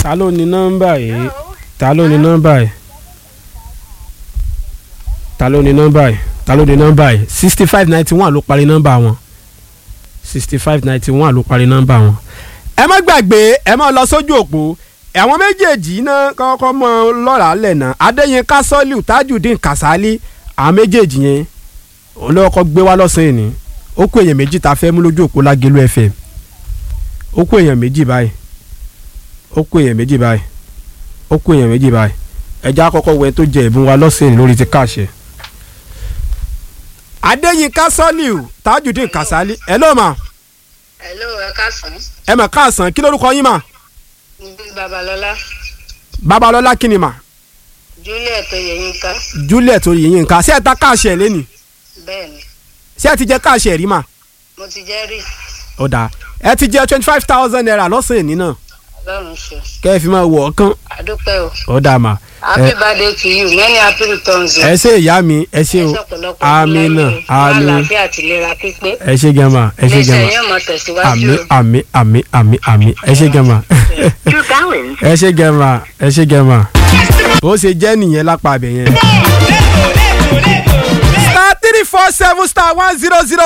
ta ló ní nọ́mbà yìí ta ló ní nọ́mbà yìí ta ló ní nọ́mbà yìí ta ló ní nọ́mbà yìí sixty five ninety one ló parí nọ́mbà wọn sixty five ninety one ló parí nọ́mbà wọn. ẹ má gbàgbé ẹ má lọ sójú òpó àwọn méjèèjì náà kọ́kọ́ mọ lọ́ra lẹ̀ náà adéyínká sọ́líù tajudeen kasali àwọn méjèèjì yẹn òun ló kọ́ gbé wá lọ́sàn-án ni ó kó èèyàn méjì tá a fẹ́ mú lójú òpó lágẹ̀lú fm ó kó èèyàn méjì báyìí ó kó èèyàn méjì báyìí ó kó èèyàn méjì báyìí ẹja àkọ́kọ́ wẹ tó jẹ ìbùn wa lọ́sàn-án lórí ti káàṣẹ. adéyínká sọ́líù tajudeen kasali ẹ ló mà hello ẹ káàsán ẹ mà káàsán kí lórúkọ yín mà níbi babalọlá babalọ́lá kí ni mà juliet oyeyinka juliet oyèyínká ṣé ẹ ta káàṣẹ lẹ́nìí bẹ́ẹ̀ ni ṣé ẹ ti jẹ káàṣẹ rí mà mo ti jẹ́ rí ó dáa ẹ ti jẹ twenty five thousand naira lọ́sàn-án ní náà ọlọ́run ṣe kẹ́ ẹ fi máa wọ̀ ọ́ kán àdúpẹ́ o ó dáa mà happy birthday to you many happy returns o ẹ ṣe ìyá mi ẹ ṣe o ẹ ṣe ọ̀pọ̀lọpọ̀ àmín náà fún àmín àlàáfíà àti ìlera pípé ẹ ṣe gẹ́mà ẹ ṣe iléeṣẹ́ gẹ́mà yóò mọ tẹ̀síwájú àmín o. àmín àmín àmín àmín ẹ ṣe gẹ́mà true balance. ẹ ṣe gẹ́mà ẹ ṣe gẹ́mà bó ṣe jẹ́ nìyẹn lápá abẹ yẹn. star three four seven star one zero zero